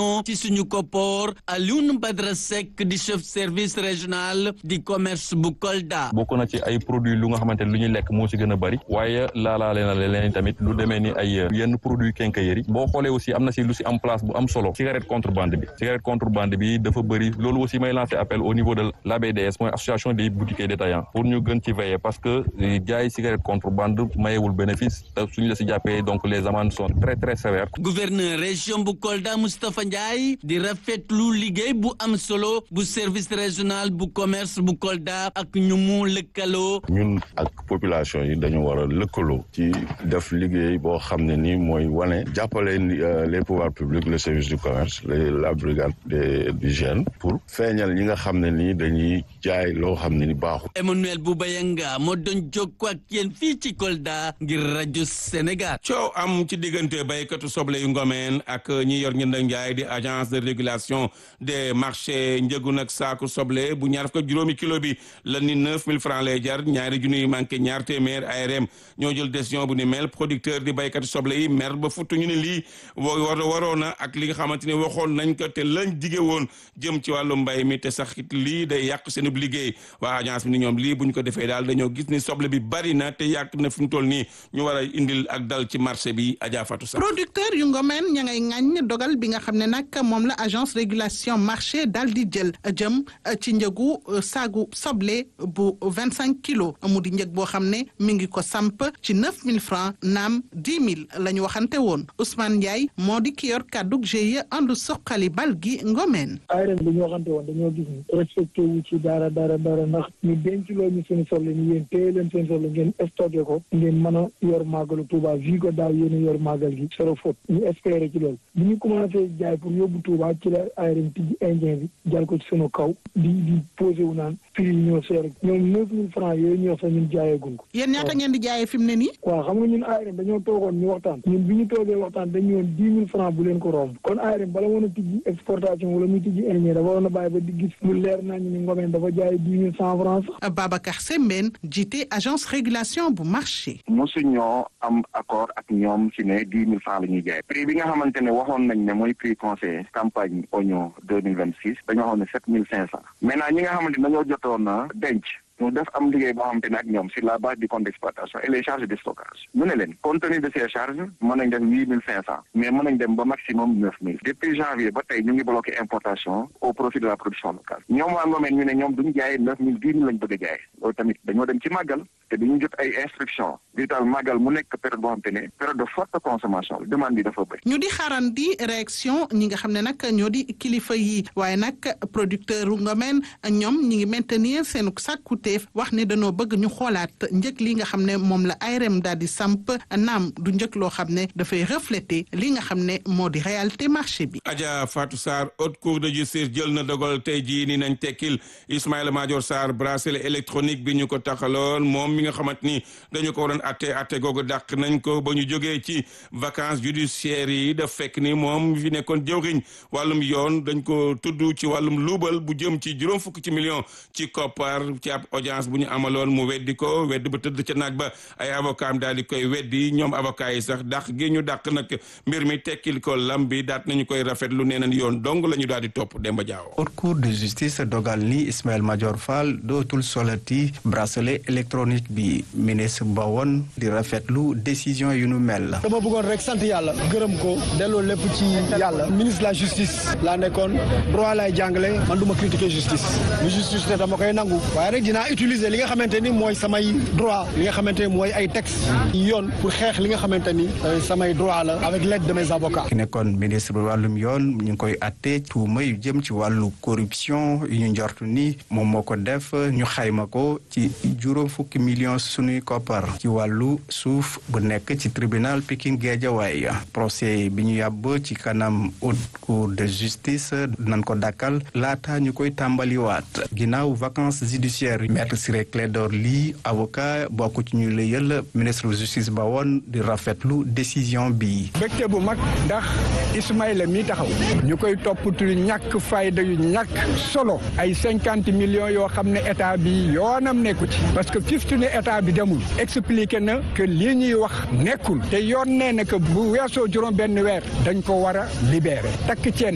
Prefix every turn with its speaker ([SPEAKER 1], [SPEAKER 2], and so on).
[SPEAKER 1] ci suñu koppoor Alioune Badara Seck di chef service régional di commerce bu Kolda.
[SPEAKER 2] bokk na ci ay produits lu nga xamante ne lu ñuy lekk moo ci gën a bari waaye laalaale na leen tamit lu demee ni ay yenn produits quincaillerie boo xoolee aussi am na si lu si am place bu am solo cigarette contrebande bi cigarette contrebande bi dafa bëri loolu aussi may lancer appel au niveau de l'ABDS mooy association des boutiquiers détaillants pour ñu gën ci veiller parce que jaay cigarette contrebande mayewul bénéfice te suñu la si jàppee donc les amendes sont très très sévères.
[SPEAKER 1] gouverneur région bu Kolda Moustapha Ndiaye di rafetlu liggéey bu am solo bu service régional bu commerce bu Kolda ak ñu mu lëkkaloo.
[SPEAKER 3] ñun ak population yi dañu war a lëkkaloo ci def liggéey boo xam ne nii mooy wane jàppale les pouvoirs publics le service du commerce la brigade de d'hygiène pour feeñal ñi nga xam ne nii dañuy jaay loo xam ne ni baaxul.
[SPEAKER 1] Emmanuel Boubayanga moo doon jokkoo ak yéen fii ci Kolda ngir rajo Sénégal.
[SPEAKER 4] coow am ci diggante baykatu soble yu ngomeen ak ñi yor njënd ak njaay di agence de régulation des marchés njëgu nag saaku soble bu ñaar fukk juróomi kilo bi la ni neuf mille francs lay jar ñaari junni yu manqué ñaar téeméer ARM ñoo jël décision bu ni mel producteur di baykatu soble yi mer ba futtu ñu ne lii war waroon na ak li nga xamante ne waxoon nañ ko te lañ dige woon jëm ci wàllu mbay mi te sax it lii day yàq seen liggéey waa agence bi ni ñoom lii bu ñu ko defee daal dañoo gis ni soble bi bari na te yàq na fi mu toll nii ñu war a indil ak dal ci marché bi Adja Fatou sax
[SPEAKER 5] producteur yu ngomeen ña ngay ŋàññ dogal bi nga xam ne nag moom la agence régulation marché daal di jël jëm ci njëgu saagu soble bu vingt cinq kilos mu di njëg boo xam ne mi ngi ko samp ci neuf mille francs naam dix mille la ñu waxante woon Ousmane Ndiaye moo di ki yor kàddug GIE àndu soqali bal gi ngomeen
[SPEAKER 6] ARM bi ñu waxante woon dañoo gis ni respecté wu ci dara dara dara ndax ñu denc loo ñu seen soble ni yéen téye leen seen soble ngeen stocké ko ngeen mën a yor màggalu Touba vi ko daaw yéen a yor màggal gi sero faute ñu espéré ci loolu bu ñu commencé jaay pour yóbbu Touba ci la ARM tijji indien bi jal ko ci sunu kaw di di posé wu naan prix yi ñoo seer ñoom neuf mille francs yooyu ñu wax sax ñun jaayeegun ko
[SPEAKER 5] yéen ñaata ngeen di jaayee fi mu ne nii
[SPEAKER 6] waaw xam nga ñun ARM dañoo toogoon ñu waxtaan ñun bi ñu toogee waxtaan dañu woon dix mille francs bu leen ko romb kon ARM bala woon a tijji exportation wala muy tijji indien dafa waroon a bàyyi ba di gis lu leer nañu ni ngomeen dafa jaay dix mille cent francs sax
[SPEAKER 5] Babacar Sembène jiite agence régulation bu marché
[SPEAKER 7] mosu ñoo am accord ak ñoom ci ne dix mille francs la ñuy jaay prix bi nga xamante ne waxoon nañ ne mooy prix conseil campagne oignon deux mille vingt six dañoo waxoon ne sept mille cinq cent maintenant ñi nga xamante ne dañoo jotoon na denc ñu def am liggéey boo xamante ne ak ñoom sur la base du compte d'exploitation et les charges de stockage ñu ne leen compte tenu de ces charges mën nañ def huit mille cinq cent mais mën nañ dem ba maximum neuf mille depuis janvier ba tey ñu ngi bloqué importation au profit de la production locale ñoom waa Ngomeen ñu ne ñoom duñu jaayee neuf mille dix mille lañ bëgg a jaay loolu tamit dañoo dem ci màggal te dañu jot ay instruction vital màggal mu nekk période boo xamante ne période de forte consommation demande bi dafa bëri
[SPEAKER 5] ñu di xaaran di réaction ñi nga xam ne nag ñoo di kilifa yi waaye nag producteur u Ngomeen ñoom ñi ngi maintenir seen sàkkute wax ne dañoo bëgg ñu xoolaat njëg li nga xam ne moom la ARM daal di samp naam du njëg loo xam ne dafay refléter li nga xam ne moo di réalité marché bi.
[SPEAKER 4] Adja Fatou Sarr haute cour de justice jël na dogal tey jii ni nañ tekkil Ismaïla Madior Sarr bracelet électronique bi ñu ko taxaloon moom mi nga xamante ni dañu ko waroon atte atte googu dàq nañ ko ba ñu jógee ci vacances judiciaires yi daf fekk ni moom fi nekkoon jëwriñ wàllum yoon dañ ko tudd ci wàllum luubal bu jëm ci juróom fukk ci million ci koppar ci ab audience bu ñu amaloon mu weddi ko weddi ba tëdd ca naaj ba ay avocat am daal di koy weddi ñoom avocat yi sax dàq gi ñu dàq nag mbir mi tekkil ko lam bi daat nañu koy rafetlu nee nañ yoon dong la ñu daal di topp Demba Diaw.
[SPEAKER 8] haute cour de justice dogal ni Ismaël Madior Fall dootul solati bracelet électronique bi ministre ba woon di rafetlu décision yu nu mel.
[SPEAKER 9] dama bëggoon rek sant yàlla gërëm ko delloo lépp ci yàlla ministre de la justice laa nekkoon droit lay jàngale man du ma critiquer justice lu justice te dama koy nangu waaye rek dinaa utiliser li nga xamante ni mooy samay droit li nga xamante ni mooy ay texte yoon pour xeex li nga xamante ni samay droit la avec l'aide de mes avocats.
[SPEAKER 8] ki nekkoon ministre bi wàllum yoon ñu ngi koy atte tuuma yu jëm ci wàllu corruption yu ñu njortu ni moom moo ko def ñu xayma ko ci juróom fukki millions sunuy koppar ci wàllu suuf bu nekk ci tribunal Pikine Guédiawaye procès bi ñu yàbb ci kanam haute cour de justice nañ ko dakkal laata ñu koy tàmbaliwaat ginnaaw vacances judiciaires maître Ciré Clédor Ly avocat bokk ci ñu la yël ministre de justice ba woon di rafetlu décision bi
[SPEAKER 10] mbégte bu mag ndax Ismaïla mi taxaw ñu koy toppatu ñàkk fayda yu ñàkk solo ay cinquante millions yoo xam ne état bi yoonam nekku ci parce que fiftu ne état bi demul expliqué na que lii ñuy wax nekkul te yoon nee na que bu weesoo juróom benn weer dañ ko war a libéré takk ceen